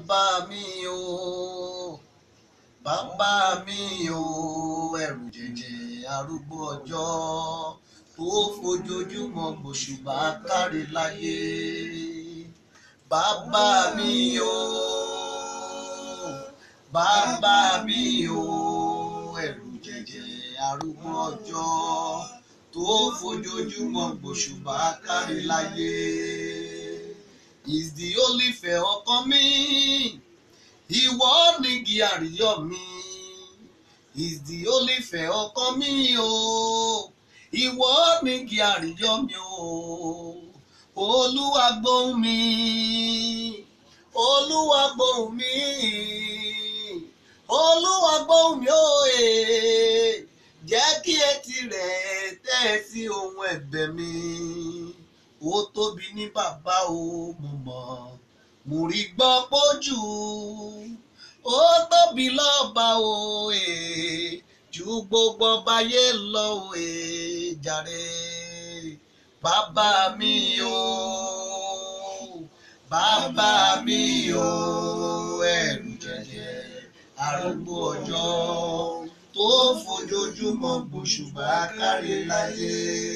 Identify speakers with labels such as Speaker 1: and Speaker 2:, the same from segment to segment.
Speaker 1: bàbá mi o bàbá mi o ẹrù jẹjẹ arúgbó ọjọ́ tó fojoojúmọ́ gbòṣùbà kárí láyé bàbá mi o bàbá mi o ẹrù jẹjẹ arúgbó ọjọ́ tó fojoojúmọ́ gbòṣùbà kárí láyé is the only fẹ́ ọkàn mi ìwọ nígi àríyọ̀ mi is the only fẹ́ ọkàn mi o ìwọ nígi àríyọ̀ mi o olúwa gbóhùn mi olúwa gbóhùn mi olúwa gbóhùn mi o ee jẹ́ kí etí rẹ̀ tẹ́ sí ohun ẹ̀bẹ̀ mi ó tóbi ní bàbá o mo mọ̀ mo rí gbọ́ pójú ó tóbi lọ́ba o ee ju gbogbo ọbayé lọ o ee jàre bàbá mi o bàbá mi o ẹ̀rù jẹjẹ arúgbó ọjọ́ tó fojoojúmọ́ gbòṣùbà kárí láyé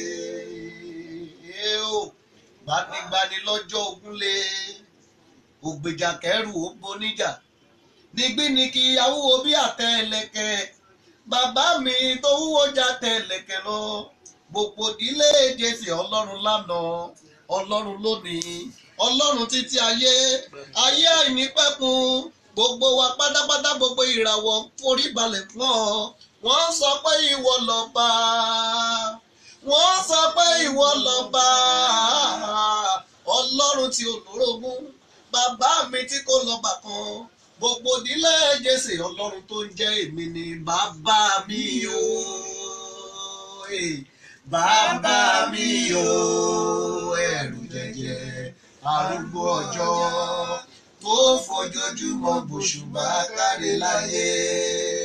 Speaker 1: o gbanigbani lọ́jọ́ ogúnlé ògbèjà kẹrù ó boníjà nígbí ni kí awúwo bí àtẹ ẹlẹ́kẹ̀ bàbá mi tó wúwo já tẹ ẹlẹ́kẹ̀ lọ gbogbo ìdílé jésì ọlọ́run lánàá ọlọ́run lónìí ọlọ́run títí ayé ayé àìnípẹ̀kun gbogbo wa pátápátá gbogbo ìràwọ̀ forí balẹ̀ fún ọ wọ́n sọ pé ìwọ lọ́ba wọ́n sọ pé ìwọ lọ́ba ọlọ́run tí olórogún bàbá mi tí kò lọ́ba kan gbogbo ìdílé jésè ọlọ́run tó ń jẹ́ èmi ni bàbá mi o bàbá mi o ẹ̀rù jẹjẹ arúgbó ọjọ́ tó fojoojúmọ́ gbòṣùbà kárí láyé.